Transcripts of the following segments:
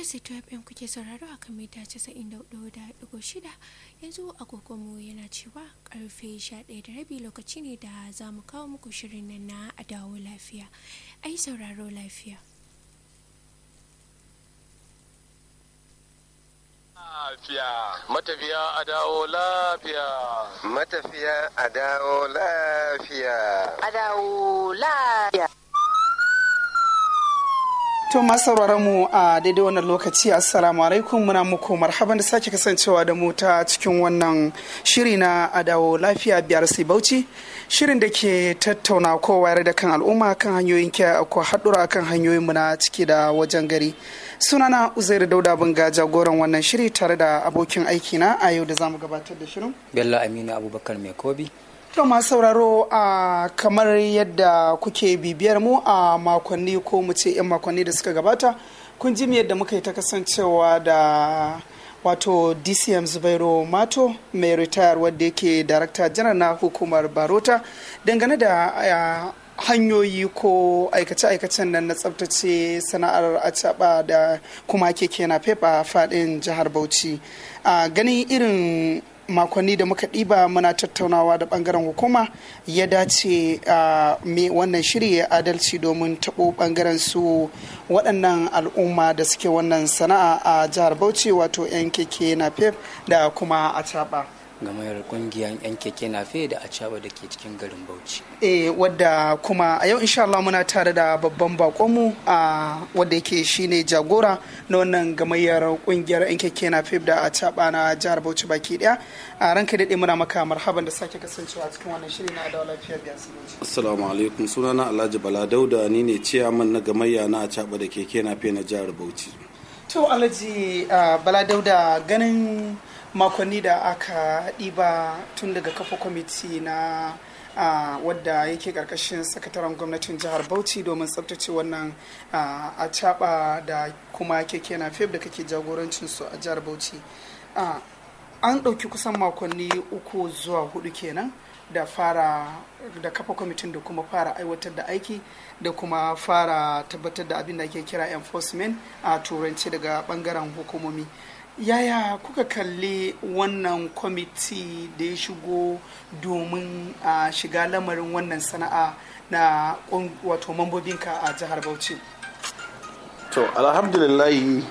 BRC FM kuke sauraro a kan mita 94.6 yanzu agogonmu yana cewa karfe 11 da rabi lokaci ne da za mu kawo muku shirin nan na a dawo lafiya. Ai sauraro lafiya. Lafiya, matafiya a dawo lafiya. Matafiya a dawo lafiya. A dawo lafiya. To masu sauraron mu a daidai wannan lokaci assalamu alaikum muna muku marhaban da sake kasancewa da mu ta cikin wannan shiri na adawo lafiya biyar sai bauchi shirin da ke tattauna ko wayar da kan al'umma kan hanyoyin kiyaye ko haɗura kan hanyoyin mu na ciki da wajen gari sunana uzairu dauda bunga jagoran wannan shiri tare da abokin aiki na a yau da zamu gabatar da shirin bello aminu abubakar mai kobi To masu sauraro a kamar yadda kuke bibiyar mu a makonni ko mu ce 'yan makonni da suka gabata kun ji yadda muka yi ta kasancewa da wato dcm zubairu mato mai ritayar wadda yake darakta janar na hukumar barota dangane da hanyoyi ko aikace-aikacen nan na tsabtace sana'ar acaba da kuma keke na fefa faɗin jihar bauchi a ganin irin makonni da muka ɗiba muna tattaunawa da ɓangaren hukuma ya dace a me wannan shiri ya adalci domin taɓo ɓangaren su waɗannan al'umma da suke wannan sana'a a jihar bauchi wato 'yan keke na pep da kuma a caɓa. gamayar kungiyar yan keke nafe da acaba da ke cikin garin bauchi e wadda kuma a yau insha Allah muna tare da babban bakonmu a wadda yake shine jagora na wannan gamayyar kungiyar yan keke nafe da acaba na jihar bauchi baki daya a ranka daɗe muna maka marhaban da sake kasancewa cikin wannan shiri na adawa lafiya biya assalamu alaikum sunana alhaji bala dauda ni ne ciyaman na gamayya na acaba da keke nafe na jihar bauchi to alhaji bala dauda ganin makonni da aka ɗiba tun daga kafa kwamiti na uh, wadda yake ƙarƙashin sakataren gwamnatin jihar bauchi domin tsabtace wannan uh, a caɓa da kuma keke na fef da kake jagorancin su a jihar bauchi uh, an ɗauki kusan makonni uku zuwa hudu kenan da fara da kafa kwamitin da kuma fara aiwatar da aiki da kuma fara tabbatar da abin da ake kira enforcement a turanci daga bangaren hukumomi yaya kuka kalli wannan kwamiti da ya shigo domin a shiga lamarin wannan sana'a na wato mambobinka a jihar bauchi to alhamdulillahi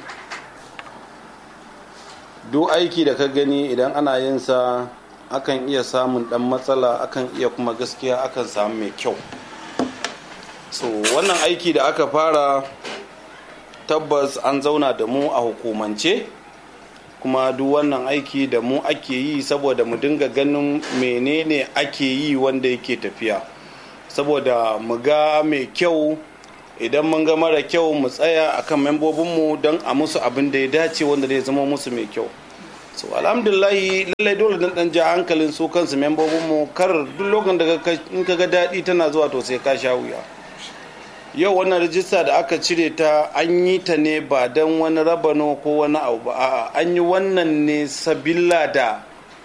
duk aiki da ka gani idan ana yin sa akan iya samun dan matsala akan iya kuma gaskiya akan samu mai kyau so wannan aiki da aka fara tabbas an zauna da mu a hukumance kuma duk wannan aiki da mu ake yi saboda mu dinga ganin menene ake yi wanda yake tafiya saboda mu ga mai kyau idan mun ga mara kyau mu tsaya akan membobinmu don a musu abin da ya dace wanda zai zama musu mai kyau so alhamdulillahi lallai dole dan dan ja hankalin su kansu membobinmu kar duk lokacin da in ka ga daɗi tana zuwa to sai ka sha wuya yau wannan rijista da aka cire ta an yi ta ne ba don wani rabano ko wani abu ba a'a an yi wannan ne sabilla da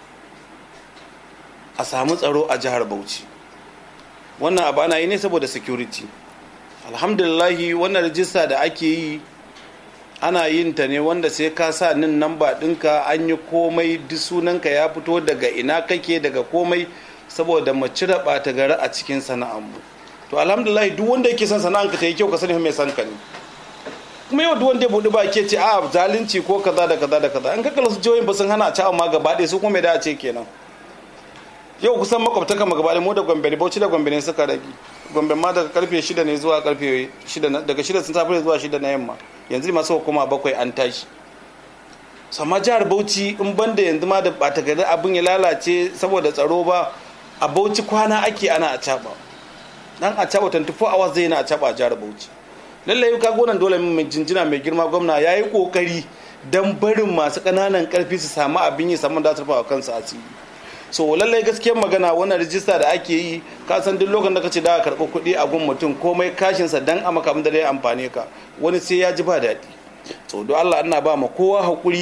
a samu tsaro a jihar bauchi wannan abu ana yi ne saboda security alhamdulillahi wannan rijista da ake yi ana yin ta ne wanda sai ka sa nin namba ɗinka an yi komai duk sunanka ya fito daga ina kake daga komai saboda mu cire ɓata gari a cikin sana'armu to alhamdulillah duk wanda yake son sana'anka ta yi kyau ka sani mai san ka ne kuma yau duk wanda ya buɗi ba ke ce a zalunci ko kaza da kaza da kaza an kakala su jihohin ba sun hana a ci amma gaba ɗaya su kuma mai da a ce kenan yau kusan makwabtaka ma gaba mu da gombe ne bauchi da gombe ne suka rage gombe ma daga karfe shida ne zuwa karfe shida daga shida sun safe zuwa shida na yamma yanzu masu hukuma bakwai an tashi sama jihar bauchi in banda yanzu ma da ɓata gari abin ya lalace saboda tsaro ba a bauchi kwana ake ana a caɓa dan a caba 24 hours zai na a caba a jihar Bauchi lallai ka gonan dole mai jinjina mai girma gwamna ya yi kokari dan barin masu kananan karfi su samu abin yi saman da turfa kansu asiri so lallai gaskiyar magana wannan rijista da ake yi ka san duk lokacin da kace da ka karɓi kuɗi a gun mutum komai kashinsa dan a maka da zai amfane ka wani sai ya ji ba daɗi so don Allah ana ba ma kowa hakuri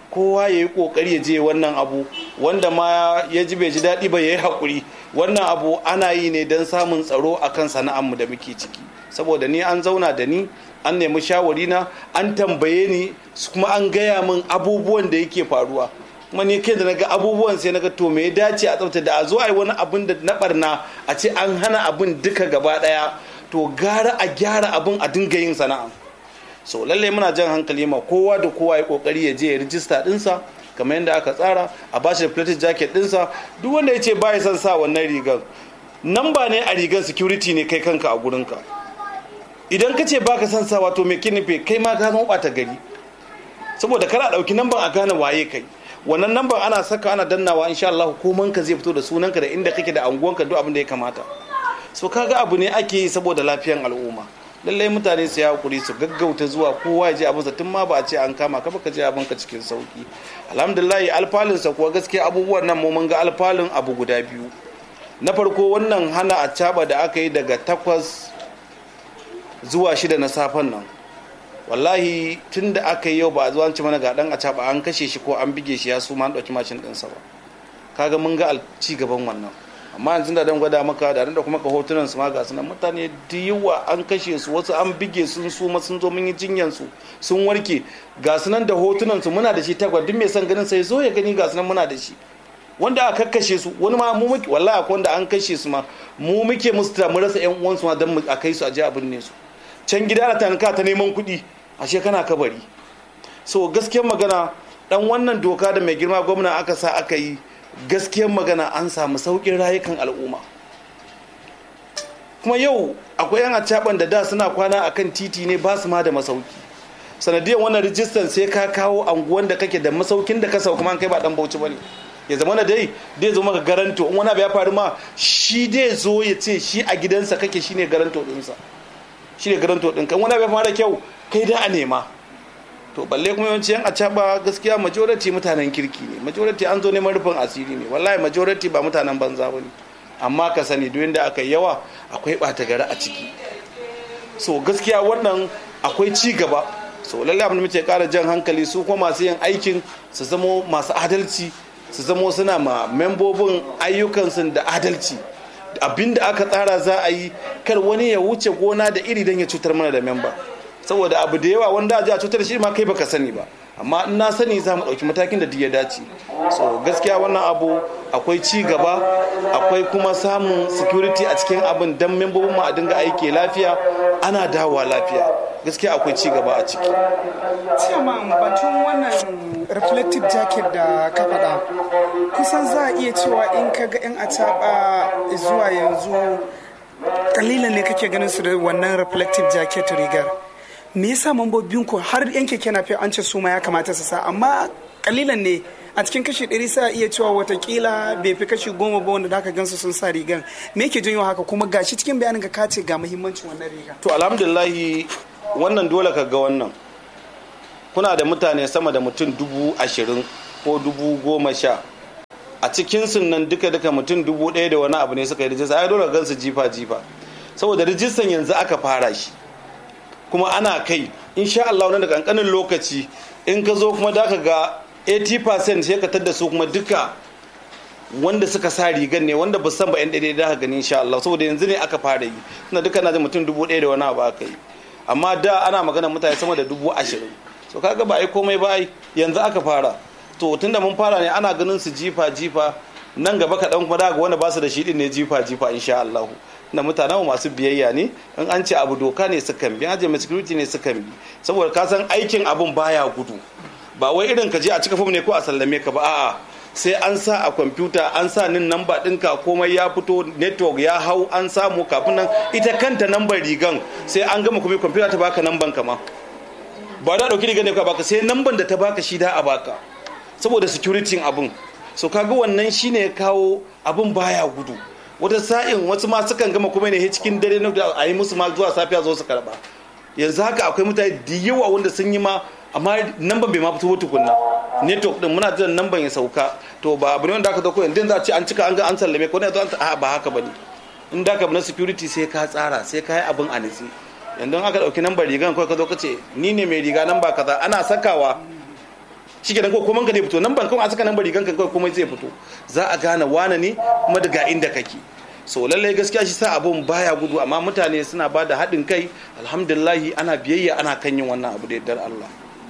kowa ya yi kokari ya je wannan abu wanda ma ya ji bai ji daɗi ba ya yi haƙuri wannan abu ana yi ne don samun tsaro a kan sana'armu da muke ciki saboda ni an zauna da ni an nemi shawari na an tambaye ni kuma an gaya min abubuwan da yake faruwa kuma ni kai da na ga abubuwan sai na ga to me ya dace a tsafta da a zo a yi wani abin da na barna a ce an hana abin duka gaba ɗaya to gara a gyara abin a dinga yin sana'a so lallai muna jan hankali ma kowa da kowa ya kokari ya je ya rijista dinsa kamar yadda aka tsara a bashi da plated jacket dinsa duk wanda ya ce ba ya son sa wannan rigar namba ne a rigar security ne kai kanka a gurinka idan ka ce baka son sa wato mai kinife kai ma ka zama bata gari saboda kana dauki namban a gane waye kai wannan namban ana saka ana dannawa insha Allah koman ka zai fito da sunanka da inda kake da anguwanka duk abin da ya kamata so kaga abu ne ake yi saboda lafiyan al'umma lallai mutane su ya hakuri su gaggauta zuwa kowa ya je abinsa tun ma ba a ce an kama ka baka je abinka cikin sauki alhamdulillah alfalinsa kuwa gaskiya abubuwan nan mu mun ga alfalin abu guda biyu na farko wannan hana a caba da aka yi daga takwas zuwa shida na safen nan wallahi tun da aka yi yau ba a zuwa ci mana ga dan a caba an kashe shi ko an bige shi ya su ma an ɗauki mashin ɗinsa ba kaga mun ga ci gaban wannan amma yanzu da dan gwada maka da da kuma ka hotunan su ma ga sunan mutane da yawa an kashe su wasu an bige sun su ma sun zo mun yi jinyan su sun warke ga sunan da hotunan su muna da shi tagwa duk mai son ganin sai zo ya gani ga sunan muna da shi wanda aka kakkashe su wani ma mu muke wallahi akwai wanda an kashe su ma mu muke musu ta mu rasa yan uwan su ma dan a kai su a je a binne su can gida ana tanka ta neman kuɗi ashe kana kabari so gaskiyar magana dan wannan doka da mai girma gwamna aka sa aka yi gaskiyar magana an samu sauƙin rayukan al'umma kuma yau akwai yan acaban da da suna kwana akan titi ne ba su ma da masauki sanadiyar wannan rijistan sai ka kawo anguwan da kake da masaukin da ka sauka kuma kai ba dan bauchi bane ya zama na dai dai zo maka garanto in wani abu ya faru ma shi dai zo ya ce shi a gidansa kake shine garanto dinsa shine garanto din kan wani abu ya fara kyau kai da a nema to balle kuma yawanci yan acaba gaskiya majority mutanen kirki ne majority an zo neman rufin asiri ne wallahi majority ba mutanen banza ba ne amma ka sani duk da aka yawa akwai ɓata gari a ciki so gaskiya wannan akwai ci gaba so lalle abin da muke ƙara jan hankali su kuma masu yin aikin su zamo masu adalci su zamo suna ma membobin ayyukansu da adalci abinda aka tsara za a yi kar wani ya wuce gona da iri don ya cutar mana da memba saboda abu da yawa wanda a cutar da shi ma kai baka sani ba amma in na sani za mu ɗauki matakin da ya dace so gaskiya wannan abu akwai ci gaba akwai kuma samun security a cikin abin don membobin mu a dinga aiki lafiya ana dawowa lafiya gaskiya akwai ci gaba a ciki Ciyaman batun wannan reflective jacket da ka faɗa kusan za a iya cewa in ka ga 'yan acaɓa zuwa yanzu kalilan ne kake ganin su da wannan reflective jacket rigar me yasa mambobin ku har yan keke na an ce su ma ya kamata su sa amma kalilan ne a cikin kashi ɗari sa iya cewa watakila bai fi kashi goma ba wanda aka gansu sun sa rigan me yake janyo haka kuma gashi cikin bayanin ka kace ga muhimmancin wannan riga to alhamdulillahi wannan dole ka ga wannan kuna da mutane sama da mutum dubu ashirin ko dubu goma sha a cikin sun nan duka duka mutum dubu ɗaya da wani abu ne suka yi rijista ai dole gansu jifa jifa saboda rijistan yanzu aka fara shi kuma ana kai insha Allah wani da kankanin lokaci in ka zo kuma da ka ga 80% sai ka tadda su kuma duka wanda suka sa rigar ne wanda ba san ba yan daidai da ka gani insha Allah saboda yanzu ne aka fara yi tunda duka na da mutum dubu ɗaya da wani abu aka yi amma da ana magana mutane sama da dubu ashirin so kaga ba ai komai ba ai yanzu aka fara to tunda mun fara ne ana ganin su jifa jifa nan gaba kaɗan kuma da ga wanda ba su da shi din ne jifa jifa insha Allah na mutanen masu biyayya ne in an ce abu doka ne sukan bi aje mai security ne sukan bi saboda ka san aikin abun baya gudu ba wai irin ka je a cika fom ne ko a sallame ka ba a'a sai an sa a kwamfuta an sa nin namba ɗinka komai ya fito network ya hau an samu kafin nan ita kanta nambar rigan sai an gama kuma kwamfuta ta baka namban kama ba da ɗauki rigan ne ka baka sai namban da ta baka shi da a baka saboda security abun so kaga wannan shine ya kawo abun baya gudu wata sa'in wasu ma sukan gama kuma ne cikin dare na a yi musu ma zuwa safiya zo su karba yanzu haka akwai mutane da yawa wanda sun yi ma amma namban bai ma fito tukunna network din muna jiran namban ya sauka to ba abu ne wanda aka dauko yanzu za a ce an cika an ga an sallame ko ne zo an a ba haka bane in da ka na security sai ka tsara sai ka yi abin a nitsi yanzu aka dauki nambar rigan kawai ka zo ka ce ni ne mai riga namba kaza ana sakawa shi kenan ko kuma ka zai fito nan ban kawai a saka nan bari ganka kawai komai zai fito za a gane wane ne kuma daga inda kake so lallai gaskiya shi sa abun baya gudu amma mutane suna ba da haɗin kai alhamdulillahi ana biyayya ana kan yin wannan abu da yardar Allah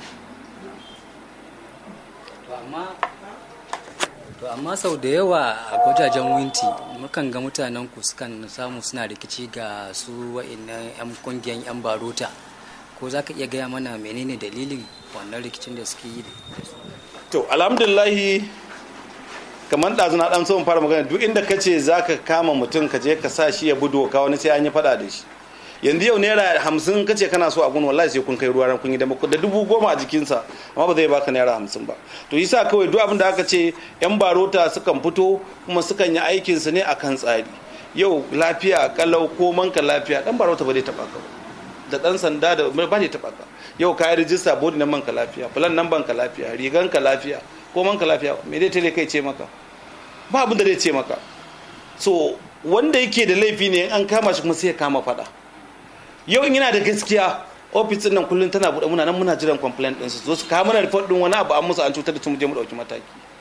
to amma sau da yawa a gwajajen winti mukan ga mutanen ku sukan samu suna rikici ga su wa'annan 'yan kungiyan 'yan barota ko za ka iya gaya mana menene dalilin wannan rikicin da suke yi to alhamdulillahi kamar ɗazu na ɗan so fara magana duk inda ka ce za ka kama mutum ka je ka sa shi ya bi doka wani sai an yi faɗa da shi yanzu yau naira hamsin ka ce kana so a gun wallahi sai kun kai ruwa ran kun yi da dubu goma a jikinsa amma ba zai baka naira hamsin ba to yasa kawai duk abin da aka ce yan barota sukan fito kuma sukan yi aikin su ne akan tsari yau lafiya kalau ko manka lafiya dan barota ba zai taba ka ba da dan sanda da ba zai taba ka yau ka yi rijista bodi na manka lafiya plan nan banka lafiya rigan ka lafiya ko manka lafiya me dai tele kai ce maka ba abin da zai ce maka so wanda yake da laifi ne an kama shi kuma sai ya kama fada yau in yana da gaskiya ofis din nan kullum tana buɗe muna nan muna jiran complaint din su zo su kawo mana report din wani abu an musu an cutar da su mu je mu dauki mataki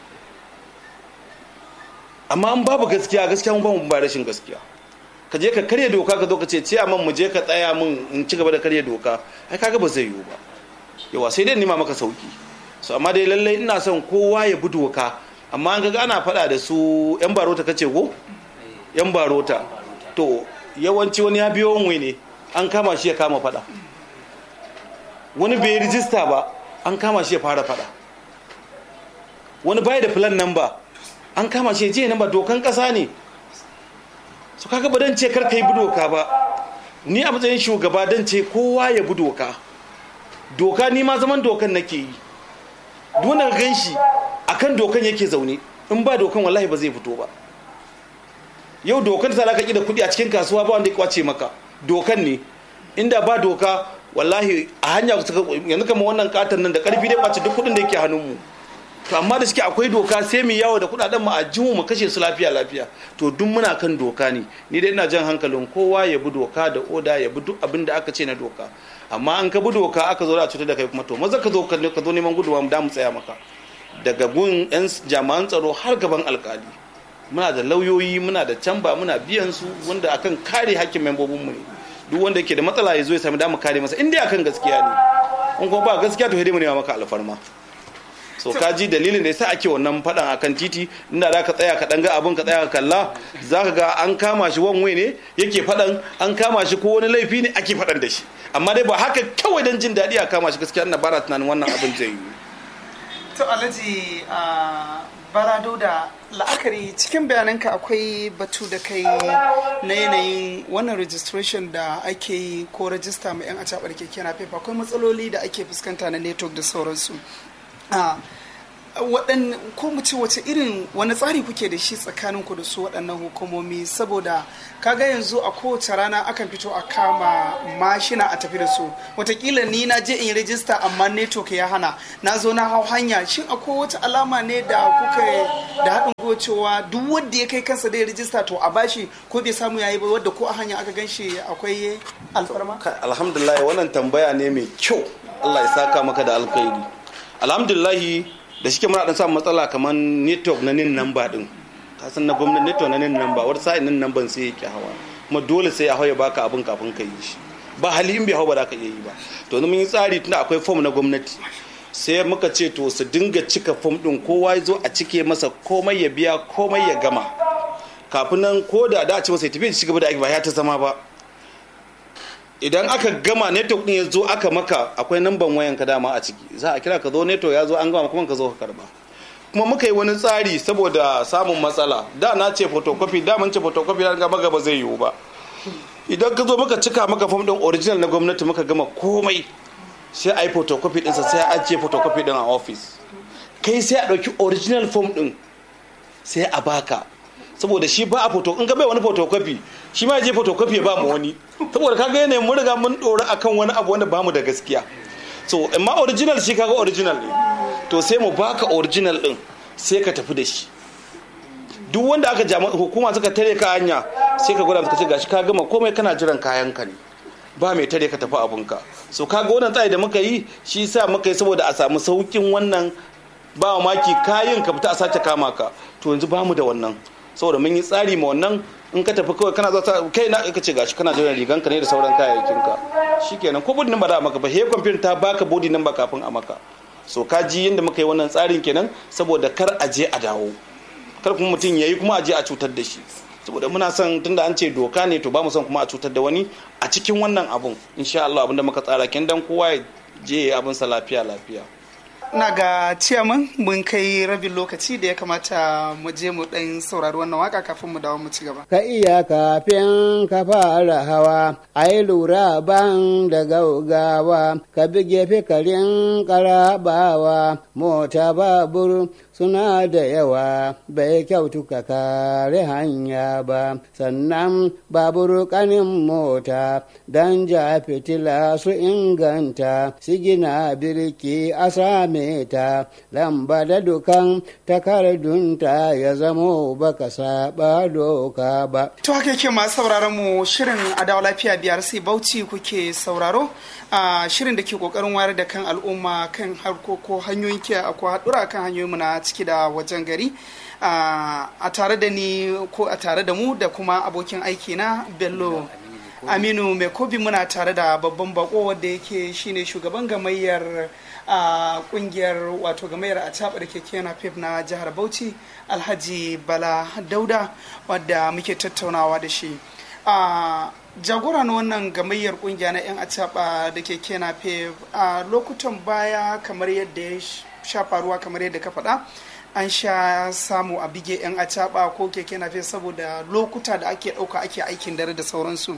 amma an babu gaskiya gaskiya mun ba mu ba rashin gaskiya ka je ka karya doka ka zo ka ce ciya man mu je ka tsaya min in ci gaba da karya doka ai kaga ba zai yiwu ba yawa sai dai nima maka sauki so amma dai lallai ina son kowa ya bi doka amma an ga ana faɗa da su yan barota kace ko yan barota to yawanci wani ya biyo wani ne an kama shi ya kama fada wani bai rijista ba an kama shi ya fara fada wani bai da plan number an kama shi je number dokan kasa ne su kaga ba dan ce kar kai bi doka ba ni a matsayin shugaba dan ce kowa ya bi doka doka ni ma zaman dokan nake yi duk wanda gan shi akan dokan yake zaune in ba dokan wallahi ba zai fito ba yau dokan ta zaka ki da kuɗi a cikin kasuwa ba wanda ya kwace maka dokan ne inda ba doka wallahi a hanya yanzu kama wannan katon nan da karfi dai kwace duk kudin da yake hannunmu to amma da suke akwai doka sai mu yawo da kudaden mu a jimu mu kashe su lafiya lafiya to duk muna kan doka ne ni dai ina jan hankalin kowa ya bi doka da oda ya bi duk abin da aka ce na doka amma an ka bi doka aka zo da cutar da kai kuma to maza ka zo ka zo neman gudunwa mu da mu tsaya maka daga gun yan jami'an tsaro har gaban alkali muna da lauyoyi muna da camba muna biyan su wanda akan kare hakkin membobinmu ne duk wanda yake da matsala ya zo ya sami damu kare masa inda akan gaskiya ne in kuma ba gaskiya to mu nema maka alfarma so ka ji dalilin da yasa ake wannan fadan akan titi inda za ka tsaya ka ga abin ka tsaya ka kalla za ka ga an kama shi wanwe ne yake fadan an kama shi ko wani laifi ne ake fadan da shi amma dai ba haka kawai don jin daɗi a kama shi gaskiya ina bara tunanin wannan abin zai yi to alhaji barado da la'akari cikin bayananka akwai batu da kai na yanayin wannan registration da ake yi ko rajista mai yan acabar keke na fefa akwai matsaloli da ake fuskanta na network da sauransu waɗan ko mu ce wace irin wani tsari kuke da shi tsakanin ku da su waɗannan hukumomi saboda kaga yanzu a kowace rana akan fito a kama mashina a tafi da su watakila ni na je in rajista amma network ya hana na zo na hau hanya shin akwai wata alama ne da kuka da haɗin gwiwa cewa duk wanda ya kai kansa da ya rajista to a bashi ko bai samu yayi ba wadda ko a hanya aka gan shi akwai alfarma alhamdulillah wannan tambaya ne mai kyau Allah ya saka maka da alkhairi alhamdulillah da shike muna dan samun matsala kamar network na nin namba din ka san na gwamnati network na nin namba wata sa'in nin namban sai yake hawa kuma dole sai ya hawa baka abin kafin ka yi shi ba hali in bai hawa ba za ka iya yi ba to mun yi tsari tunda akwai form na gwamnati sai muka ce to su dinga cika form din kowa ya zo a cike masa komai ya biya komai ya gama kafin nan ko da da a ce masa ya tafi shi gaba da aiki ba ya ta zama ba idan aka gama network din ya zo aka maka akwai namban wayan ka dama a ciki za a kira ka zo network ya zo an gama kuma ka zo ka karba kuma muka yi wani tsari saboda samun matsala da na ce photocopy da mun ce photocopy da gaba gaba zai yiwu ba idan ka zo muka cika maka form din original na gwamnati muka gama komai sai a yi photocopy ɗinsa sai a ajiye photocopy din a office kai sai a ɗauki original form din sai a baka saboda shi ba a photo in ga bai wani photocopy shi ma je photocopy ya ba mu wani saboda kaga yanayin mun riga mun dora akan wani abu wanda bamu da gaskiya so amma original shi kaga original ne to sai mu baka original din sai ka tafi da shi duk wanda aka jama hukuma suka tare ka hanya sai ka gwada suka ce gashi ka gama komai kana jiran kayan ka ne ba mai tare ka tafi abunka so kaga wannan tsari da muka yi shi sa muka yi saboda a samu saukin wannan ba maki kayin ka fita a sace kama ka to yanzu bamu da wannan saboda mun yi tsari ma wannan in ka tafi kawai kana zata kai na ka ce gashi kana jiran rigan ka ne da sauran kayayyakin ka shikenan ko body number da maka ba he computer ta baka body number kafin a maka so ka ji yadda muka yi wannan tsarin kenan saboda kar a je a dawo kar kuma mutum ya yi kuma a je a cutar da shi saboda muna son tunda an ce doka ne to ba mu son kuma a cutar da wani a cikin wannan abun insha Allah abinda muka tsara kin dan kowa ya je abin sa lafiya lafiya na ga ciyaman mun kai rabin lokaci da ya kamata mu je mu dan saurari wannan waka kafin mu dawo mu ci gaba ka iya kafin ka fara hawa a yi lura ban da gaugawa ka bi gefe karin karabawa mota babur suna da yawa bai kyautu ka kare hanya ba sannan babur kanin mota dan ja fitila su inganta sigina birki a same ta lamba da dukan takardunta ya zamo baka saba doka ba to haka yake masu sauraron mu shirin adawa lafiya biyar sai bauchi kuke sauraro a shirin da ke kokarin wayar da kan al'umma kan harkoko hanyoyin kiyaye ko haɗura kan hanyoyin mu na ciki da wajen gari a tare da ni ko a tare da mu da kuma abokin aiki na bello aminu mai kobi muna tare da babban bako wanda yake shine shugaban gamayyar a kungiyar wato gamayyar a da keke na pep na jihar bauchi alhaji bala dauda wadda muke tattaunawa da shi a jagora na wannan gamayyar kungiya na 'yan acaba da keke na pep a lokutan baya kamar yadda ya sha faruwa kamar yadda ka faɗa an sha samu a bige 'yan acaba ko keke na saboda lokuta da ake ɗauka ake aikin dare da sauransu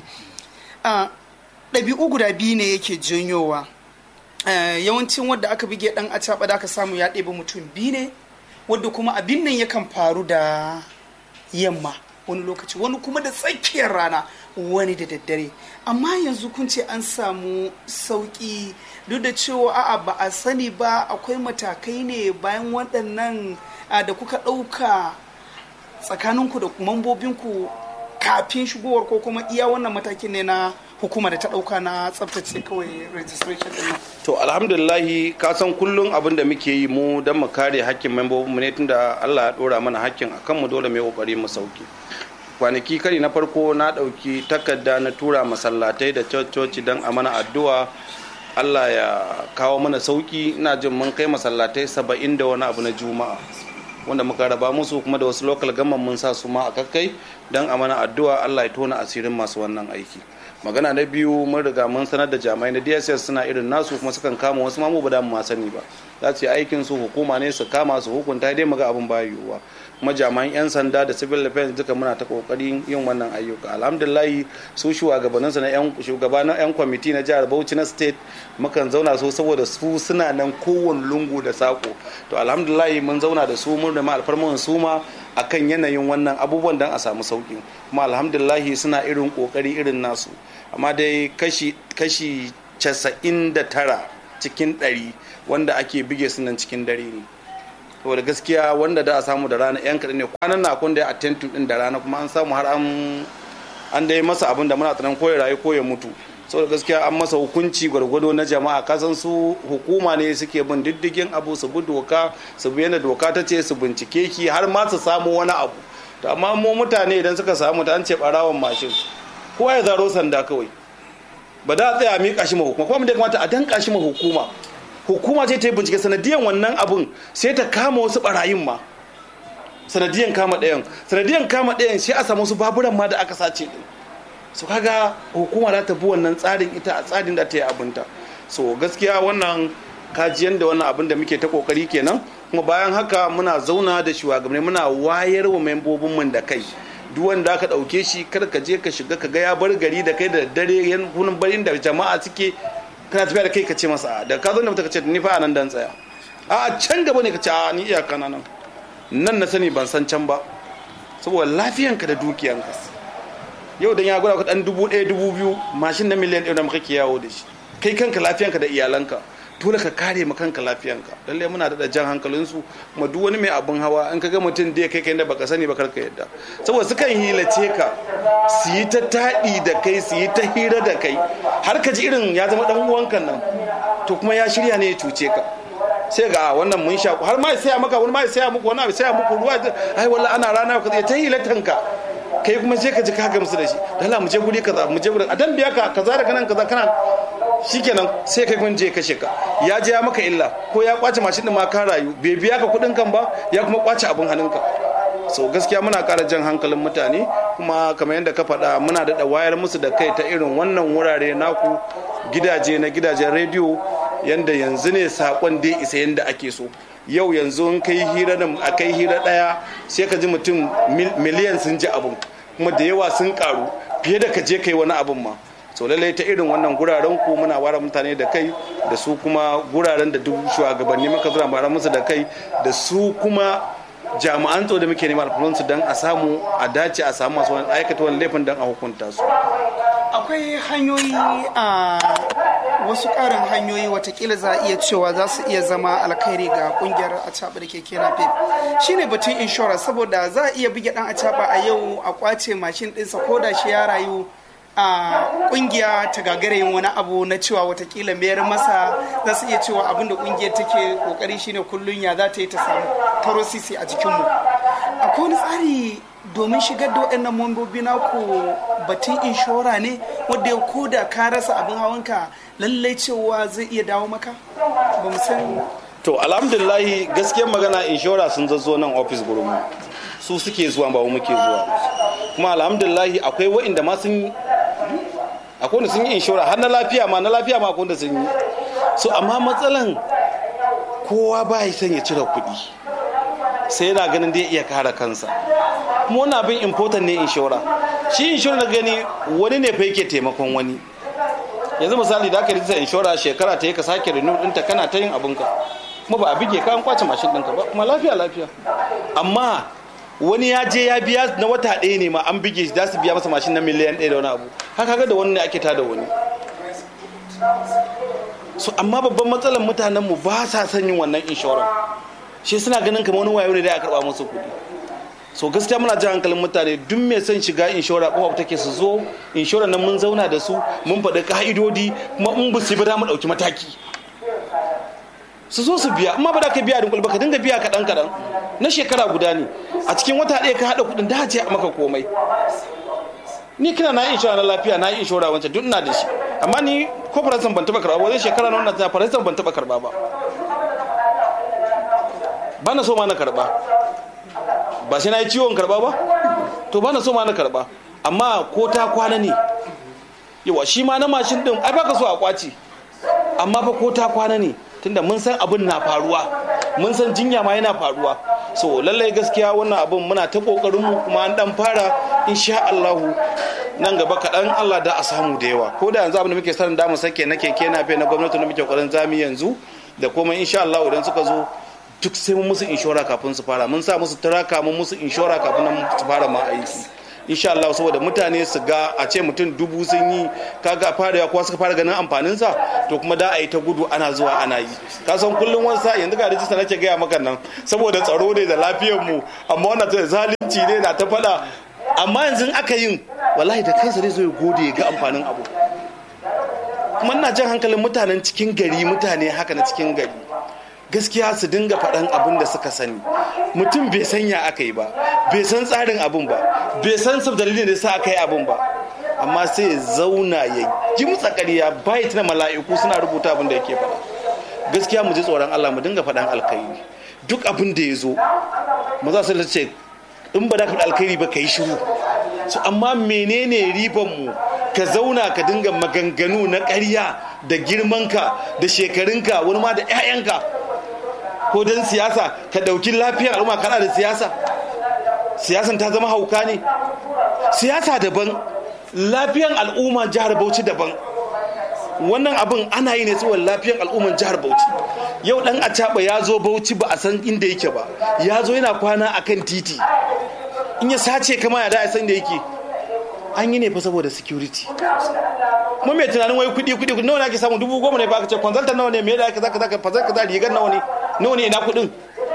ɗabi'u guda biyu ne yake janyowa yawancin wadda aka bige ɗan acaba da aka samu ya ɗebi mutum biyu ne wadda kuma abin nan yakan faru da yamma wani lokaci wani kuma da tsakiyar rana wani da daddare amma yanzu kun ce an samu sauƙi duk da cewa a'a ba a sani ba akwai matakai ne bayan waɗannan da kuka ɗauka tsakaninku da mambobinku kafin shigowar ko kuma iya wannan matakin ne na hukuma da ta ɗauka na tsabtace kawai registration ɗin to alhamdulillahi ka san kullum abin da muke yi mu don mu kare hakkin membobin mu ne tunda Allah ya ɗora mana hakkin akan mu dole mu yi kokari mu sauki kwanaki kari na farko na ɗauki takarda na tura masallatai da coci don a mana addu'a Allah ya kawo mana sauki ina jin mun kai masallatai saba'in da wani abu na juma'a wanda muka raba musu kuma da wasu local gamman mun sa su ma a kakkai don a mana addu'a Allah ya tona asirin masu wannan aiki magana na biyu mun riga mun sanar da jami'ai na dss suna irin nasu kuma sukan kama wasu mamu ba da mu sani ba za su yi aikin su hukuma ne su kama su hukunta dai muga abin ba yiwuwa kuma jami'an 'yan sanda da civil defense duka muna ta kokarin yin wannan ayyuka alhamdulillah su shugabannin su na yan shugaba na yan kwamiti na jihar Bauchi na state mukan zauna su saboda su suna nan kowane lungu da sako to alhamdulillah mun zauna da su mun rama alfarman su ma akan yanayin wannan abubuwan dan a samu sauki kuma alhamdulillah suna irin kokari irin nasu amma dai kashi kashi 99 cikin 100 wanda ake bige su nan cikin dare ne saboda gaskiya wanda da a samu da rana yan kaɗan ne kwanan na kun da ya attentu din da rana kuma an samu har an an dai masa abin da muna tsanan ko ya rayu ko ya mutu saboda gaskiya an masa hukunci gwargwado na jama'a kasan su hukuma ne suke bin diddigin abu su bi doka su bi yadda doka ta ce su bincike ki har ma su samu wani abu to amma mu mutane idan suka samu ta an ce barawan mashin kowa ya zaro sanda kawai ba da a tsaya a miƙa shi ma hukuma kuma da kamata a danka shi ma hukuma hukuma ce ta yi bincike sanadiyan wannan abun sai ta kama wasu barayin ma sanadiyan kama ɗayan sanadiyan kama ɗayan sai a samu wasu baburan ma da aka sace din so kaga hukuma za ta bi wannan tsarin ita a tsarin da ta yi abinta so gaskiya wannan kajiyan da wannan abin da muke ta kokari kenan kuma bayan haka muna zauna da shugabanni muna wayar wa membobin mun da kai duk wanda aka dauke shi kar ka je ka shiga ka ga ya bar gari da kai da dare yan kunan barin da jama'a suke kana tafiya da kai ka ce masa da ka zo da ka ce ni fa nan dan tsaya a can gaba ne ka ce a ni iyaka na nan nan na sani ban san can ba saboda lafiyanka da dukiyanka yau dan ya gwada ka dan dubu ɗaya dubu biyu mashin na miliyan ɗaya da muka ke yawo da shi kai kanka lafiyanka da iyalanka dole ka kare ma kanka lafiyanka lalle muna da jan hankalinsu kuma duk wani mai abin hawa an ka ga mutum da kai kai da baka sani ba karka yadda saboda sukan hilace ka su yi ta taɗi da kai su yi ta hira da kai har ka ji irin ya zama dan uwanka nan to kuma ya shirya ne ya cuce ka sai ga wannan mun shaku har ma ya saya maka wani ma ya saya muku wani ya saya muku ruwa ai wallahi ana rana ka ta hilatanka kai kuma sai ka ji ka gamsu da shi dala mu je guri kaza mu je guri a dan biya ka kaza daga nan kaza kana shikenan sai kai kun je kashe ka ya je ya maka illa ko ya kwace mashin din ma ka rayu bai biya ka kudin kan ba ya kuma kwace abin hannunka so gaskiya muna ƙara jan hankalin mutane kuma kamar yadda ka faɗa muna da wayar musu da kai ta irin wannan wurare naku gidaje na gidajen rediyo yanda yanzu ne sakon dai isa yanda ake so yau yanzu in kai hira nan a kai hira ɗaya sai ka ji mutum miliyan sun ji abin kuma da yawa sun karu fiye da ka je kai wani abin ma so lallai ta irin wannan guraren ku muna ware mutane da kai da su kuma guraren da duk shugabanni muka zura mara musu da kai da su kuma jami'an tsaro da muke nema alfahansu don a samu a dace a samu masu wani aikata wani laifin don a hukunta su akwai hanyoyi a wasu ƙarin hanyoyi watakila za a iya cewa za su iya zama alkhairi ga kungiyar acaba da keke na pep shine batun inshora saboda za a iya buge dan acaba a yau a kwace mashin ɗinsa ko da shi ya rayu a kungiya ta gagara yin wani abu na cewa watakila mayar masa za su iya cewa abinda kungiyar take kokari shine kullum ya za ta yi ta samu taro sisi a jikinmu akwai wani tsari domin shigar da waɗannan mambobi naku batun inshora ne wadda ya koda ka rasa abin hawanka lallai cewa zai iya dawo maka ba mu san to alhamdulillahi gaskiyar magana inshora sun zazzo nan ofis gurin su suke zuwa ba muke zuwa kuma alhamdulillahi akwai wa'inda ma sun akwai wanda sun yi inshora har na lafiya ma na lafiya ma akwai wanda sun yi so amma matsalan kowa ba ya son ya cire kuɗi sai yana ganin dai iya kare kansa kuma wani abin important ne inshora shi inshora na gani wani ne fa yake taimakon wani yanzu misali da aka rinsa inshora shekara ta yi ka sake renew ɗinta kana ta yin abinka kuma ba a bige ka an kwace mashin ɗinka ba kuma lafiya lafiya amma wani ya je ya biya na wata ɗaya ne ma an bige shi za su biya masa mashin na miliyan ɗaya da wani abu haka ga da wani ne ake tada wani so amma babban matsalar mutanen mu ba sa son yin wannan inshoran shi suna ganin kamar wani wayo ne da ya karba musu kuɗi so gaskiya muna jan hankalin mutane duk mai son shiga inshora kofa take su zo inshoran nan mun zauna da su mun faɗi ka'idodi kuma in ba su ba za mu ɗauki mataki su zo su biya amma ba da ka biya dunkul ba ka dinga biya kaɗan kaɗan na shekara guda ne a cikin wata ɗaya ka haɗa kuɗin da ce a maka komai ni kina na inshora na lafiya na yi inshora wancan duk ina da shi amma ni ko faransan ban taɓa karɓa wajen shekara na wannan faransan ban taɓa karɓa ba ba na so ma na karɓa ba sai na yi ciwon karɓa ba to ba na so ma na karɓa amma ko ta kwana ne yawa shi ma na mashin ɗin ai baka so a kwaci amma fa ko ta kwana ne tunda mun san abin na faruwa mun san jinya ma yana faruwa so lallai gaskiya wannan abin muna ta kokarin mu kuma an dan fara insha Allah nan gaba kaɗan Allah da a samu da yawa ko da yanzu abin da muke sanin da mu sake na keke na fe na gwamnati da muke kokarin zami yanzu da kuma insha Allah idan suka zo duk sai mun musu inshora kafin su fara mun sa musu turaka mun musu inshora kafin su fara ma aiki insha Allah saboda mutane su ga a ce mutum dubu sun yi kaga fara ya kuwa suka fara ganin amfanin sa to kuma da a yi ta gudu ana zuwa ana yi ka san kullum wani sa yanzu ga rijista nake gaya maka nan saboda tsaro ne da lafiyar mu amma wannan ta zalunci ne na ta faɗa amma yanzu aka yin wallahi da kansa zai zo ya gode ya ga amfanin abu kuma ina jan hankalin mutanen cikin gari mutane haka na cikin gari gaskiya su dinga faɗan abin da suka sani mutum bai san ya aka yi ba bai san tsarin abin ba bai san sab dalilin da sa aka yi abin ba amma sai ya zauna ya gimtsa ƙarya bai tuna mala'iku suna rubuta abin da yake faɗa gaskiya mu ji tsoron Allah mu dinga faɗan alkhairi duk abin da ya zo mu za su ce in ba da ka alkhairi ba ka yi shiru amma menene riban mu ka zauna ka dinga maganganu na ƙarya da girmanka da shekarunka wani ma da 'ya'yanka ko don siyasa ka ɗauki lafiyar al'umma kana da siyasa siyasan ta zama hauka ne siyasa daban lafiyar al'umma jihar bauchi daban wannan abin ana yi ne saboda lafiyar al'umman jihar bauchi yau dan acaba ya zo bauchi ba a san inda yake ba ya zo yana kwana akan titi in ya sace kama ya da a san da yake an yi ne fa saboda security kuma mai tunanin wai kudi kudi nawa ne ake samu dubu goma ne ba aka ce consultant nawa ne me da aka zaka zaka fazar kaza rigar nawa ne nawa ne ina kudin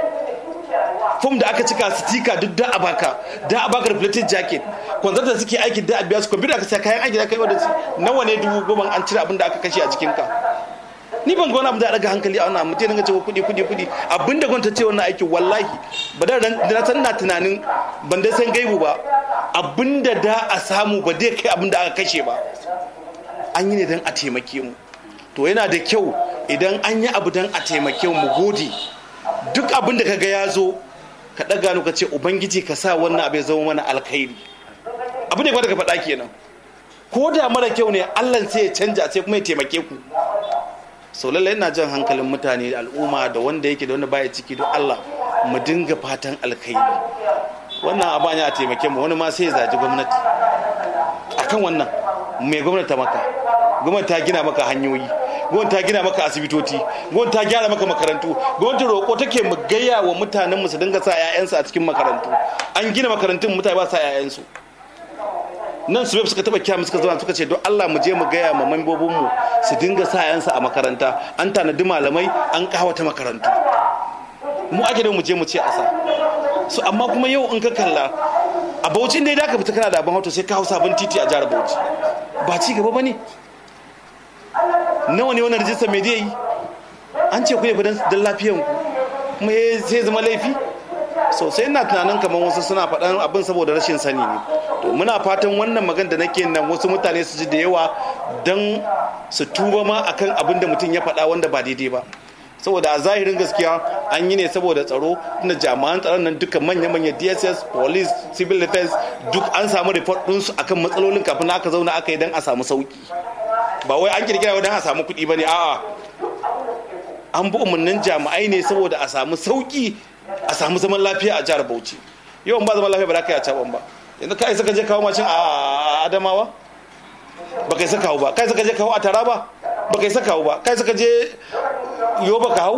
fom da aka cika stika duk da a baka da a baka reflective jacket consultant suke aiki da a biya su computer aka sai kayan aiki da kai wanda nawa ne dubu goma an cire abin da aka kashe a jikin ka ni ban ga wani abu da daga hankali a wannan mutum ga cewa kudi kudi kudi abinda gwamnati ce wannan aikin wallahi ba da na san na tunanin ban da san gaibu ba abinda da a samu ba dai kai abinda aka kashe ba an yi ne don a taimake mu to yana da kyau idan an yi abu don a taimake mu gode duk abin da kaga ya zo ka ɗaga ka ce ubangiji ka sa wannan abu ya zama mana alkhairi abin da ya ka faɗa kenan ko da mara kyau ne allah sai ya canja sai kuma ya taimake ku sau lallai ina jan hankalin mutane da al'umma da wanda yake da wanda baya ciki don allah mu dinga fatan alkhairi wannan abu ne a taimake mu wani ma sai ya zaji gwamnati akan wannan mai gwamnati ta maka gwamnati ta gina maka hanyoyi gwamnati ta gina maka asibitoci gwamnati ta gyara maka makarantu gwamnati roƙo take mu gaya wa mutanen mu su dinga sa 'ya'yansu a cikin makarantu an gina makarantun mutane ba sa 'ya'yansu nan su suka taba kyamu suka zama suka ce don Allah mu je mu gaya ma mambobin mu su dinga sa 'ya'yansu a makaranta an tanadi malamai an kawata makarantu mu ake da mu je mu ce a sa so amma kuma yau in ka kalla a bauchi ne da ka fita kana da abin hauto sai ka hau sabon titi a jihar bauchi ba ci gaba ba ne nawa ne wani rijistar mai zai yi an ce ku ne don lafiyan ku kuma sai zama laifi sosai ina tunanin kamar wasu suna faɗan abin saboda rashin sani ne to muna fatan wannan magan da nake nan wasu mutane su ji da yawa don su tuba ma akan abin da mutum ya faɗa wanda ba daidai ba saboda a zahirin gaskiya an yi ne saboda tsaro tunda jami'an tsaron nan duka manya-manya dss police civil defense duk an samu report ɗinsu akan matsalolin kafin aka zauna aka yi don a samu sauki ba wai an kirkira don a samu kuɗi ba ne a'a an bi umarnin jami'ai ne saboda a samu sauki a samu zaman lafiya a jihar bauchi yawan ba zaman lafiya ba za ka yi a caban ba yanzu ka isa ka je kawo mashin a adamawa ba ka isa kawo ba ka isa ka je kawo a taraba ba ka isa kawo ba ka isa ka je yoba ka hau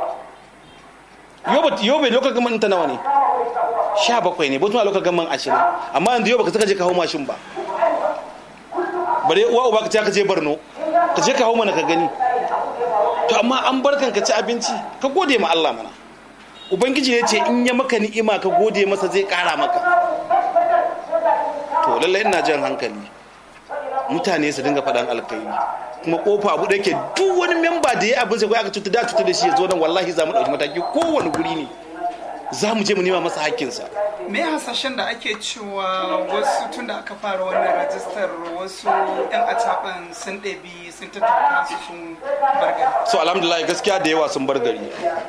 yobe lokal gaman ta nawa ne sha bakwai ne botuma lokal gaman ashirin amma yanzu yoba ka saka je ka hau mashin ba bare uwa uba ka ce ka je barno ka je ka hau mana ka gani to amma an barkan ka ci abinci ka gode ma Allah mana ubangiji ne ce in ya maka ni'ima ka gode masa zai kara maka to lallai ina jan hankali mutane su dinga faɗan alkairi kuma kofa abu da yake duk wani memba da ya abin sai aka cuta da cuta da shi ya zo nan wallahi za mu ɗauki mataki kowane guri ne za mu je mu nema masa hakkinsa me hasashen da ake cewa wasu tun da aka fara wannan rajistar wasu yan acaban sun ɗabi sun tattaka su sun bargari so alhamdulillah gaskiya da yawa sun bar gari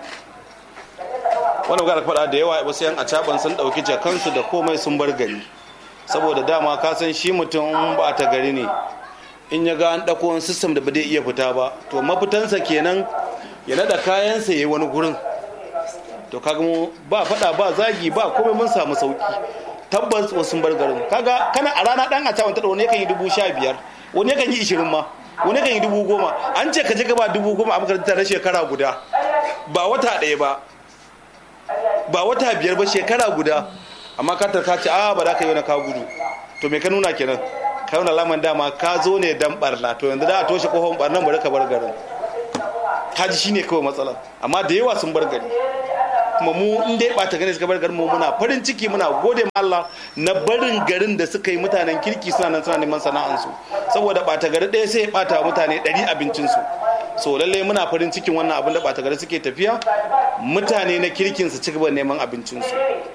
wani ga faɗa da yawa wasu yan acaban sun ɗauki jakansu da komai sun bar gari saboda dama ka san shi mutum ba ta gari ne in ya ga an ɗauko wani sistem da ba zai iya fita ba to mafitansa kenan ya naɗa kayansa ya yi wani gurin to kaga mu ba faɗa ba zagi ba komai mun samu sauki tabbas wasu bar garin kaga kana a rana ɗan a ta wanta wani yakan yi dubu sha biyar wani yakan yi ishirin ma wani yakan yi dubu goma an ce ka je ka ba dubu goma a makarantar na shekara guda ba wata ɗaya ba ba wata biyar ba shekara guda amma ka tarka ce a ba za ka yi wani ka gudu to me ka nuna kenan ka nuna laman dama ka zo ne dan barna to yanzu da a toshe kofar barnan bari ka bar garin ka ji shine kawai matsalar amma da yawa sun bar gari kuma mu in dai bata gani suka bar garin mu muna farin ciki muna gode ma Allah na barin garin da suka yi mutanen kirki suna nan suna neman sana'ansu saboda bata gari ɗaya sai ya bata mutane ɗari abincinsu so lallai muna farin cikin wannan abin da bata gari suke tafiya mutane na kirkin su ci gaba neman abincinsu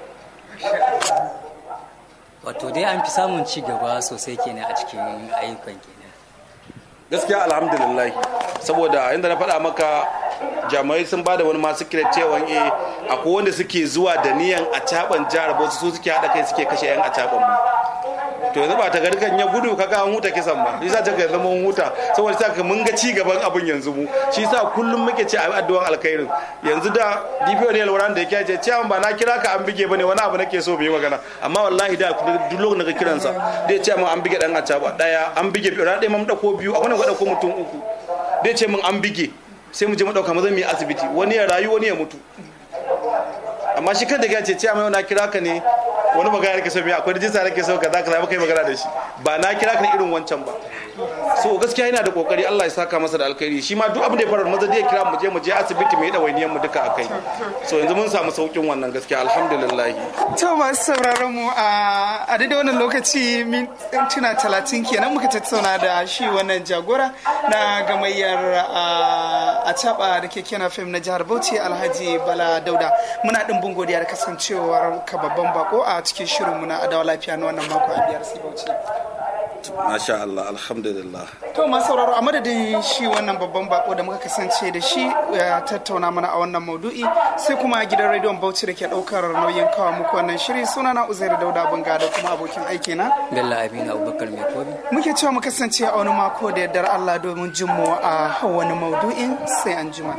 wato dai an fi samun ci gaba sosai kenan a cikin ayyukan kenan gaskiya alhamdulillah saboda inda na faɗa maka jami'ai sun bada wani masu kira cewa eh akwai wanda suke zuwa da niyan a caban jihar Bauchi su suke haɗa kai suke kashe yan a caban mu to yanzu ba ta gari kan ya gudu kaga an huta kisan ba shi yasa ta ga zama huta saboda sa mun ga ci gaban abin yanzu mu shi yasa kullum muke ce a addu'an alkhairin yanzu da DPO ne alwaran da yake ce cewa ba na kira ka an bige bane wani abu nake so bai magana amma wallahi da duk lokacin da ka kiransa dai ce mun an bige dan acaba daya an bige biyu ran dai mun dauko biyu a wannan ga dauko mutum uku dai ce mun an bige sai mu je mu dauka mu zan mu yi asibiti wani ya rayu wani ya mutu amma shi kan da ya ce ce mai na kira ka ne wani magana nake so mai akwai rijista nake so ka za ka zama kai magana da shi ba na kira ka ne irin wancan ba so gaskiya yana da kokari Allah ya saka masa da alkhairi shi ma duk abin da ya faru maza zai kira mu je mu je asibiti mu yi dawainiyan mu duka akai so yanzu mun samu saukin wannan gaskiya alhamdulillah to masu sauraron mu a a daidai wannan lokaci mintuna talatin kenan muka tattauna da shi wannan jagora na gamayyar a caba da keke na fim na jihar bauchi alhaji bala dauda muna dimbin godiya da kasancewar ka babban bako a cikin shirinmu na adawa lafiya na wannan mako a biyar bauchi masha Allah alhamdulillah to masu sauraro a madadin shi wannan babban bako da muka kasance da shi ya tattauna mana a wannan maudu'i sai kuma gidan rediyon bauchi da ke daukar nauyin kawo muku wannan shiri suna na uzairu dauda bunga da kuma abokin aiki na bello abin abubakar mai kobi muke cewa mu kasance a wani mako da yardar allah domin jin mu a wani maudu'in sai an jima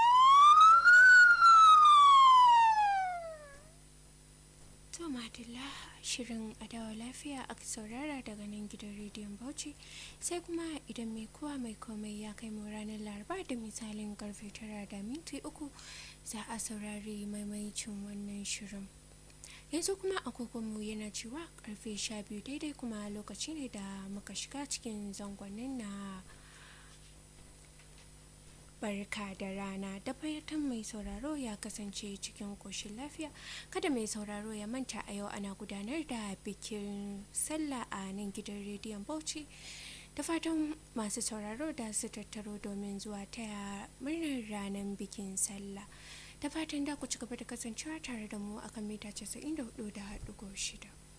to madalla shirin adawa lafiya aka saurara daga nan gidan rediyon bauchi sai kuma idan mai kowa mai komai ya kai mu ranar laraba da misalin karfe tara da minti uku za a saurari maimaicin wannan shirin yanzu kuma agogonmu yana cewa karfe sha biyu daidai kuma lokaci ne da muka shiga cikin zangonin na barka da rana da fayatan mai sauraro ya kasance cikin koshin lafiya kada mai sauraro ya manta a yau ana gudanar da bikin sallah a nan gidan rediyon bauchi da fatan masu sauraro da su tattaro domin zuwa taya murnar ranar bikin sallah da fatan da ku ci gaba da kasancewa tare da mu akan mita 94.6